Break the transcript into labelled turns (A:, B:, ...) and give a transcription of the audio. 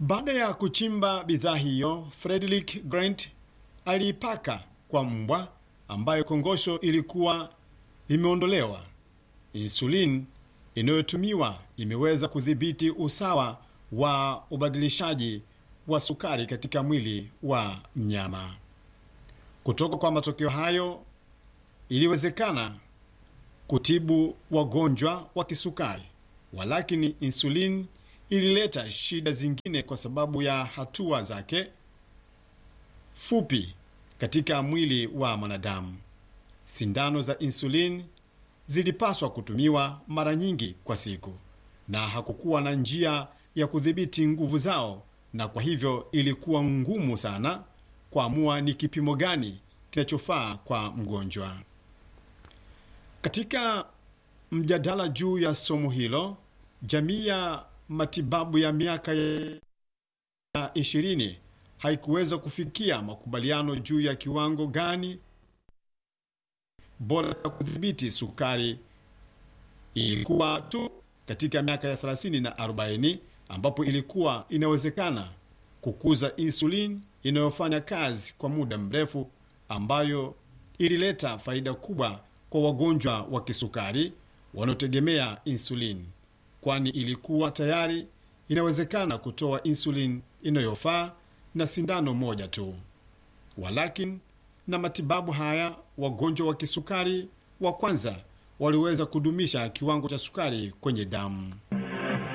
A: Baada ya kuchimba bidhaa hiyo, Frederick Grant aliipaka kwa mbwa ambayo kongosho ilikuwa imeondolewa. Insulin inayotumiwa imeweza kudhibiti usawa wa ubadilishaji wa sukari katika mwili wa mnyama. Kutoka kwa matokeo hayo, iliwezekana kutibu wagonjwa wa kisukari, walakini insulin ilileta shida zingine kwa sababu ya hatua zake fupi katika mwili wa mwanadamu. Sindano za insulin zilipaswa kutumiwa mara nyingi kwa siku, na hakukuwa na njia ya kudhibiti nguvu zao, na kwa hivyo ilikuwa ngumu sana kuamua ni kipimo gani kinachofaa kwa mgonjwa. Katika mjadala juu ya somo hilo, jamii ya matibabu ya miaka ya ishirini haikuweza kufikia makubaliano juu ya kiwango gani bora ya kudhibiti sukari. Ilikuwa tu katika miaka ya 30 na 40 ambapo ilikuwa inawezekana kukuza insulin inayofanya kazi kwa muda mrefu, ambayo ilileta faida kubwa kwa wagonjwa wa kisukari wanaotegemea insulin, kwani ilikuwa tayari inawezekana kutoa insulin inayofaa na sindano moja tu. Walakin na matibabu haya, wagonjwa wa kisukari wa kwanza waliweza kudumisha kiwango cha sukari kwenye damu.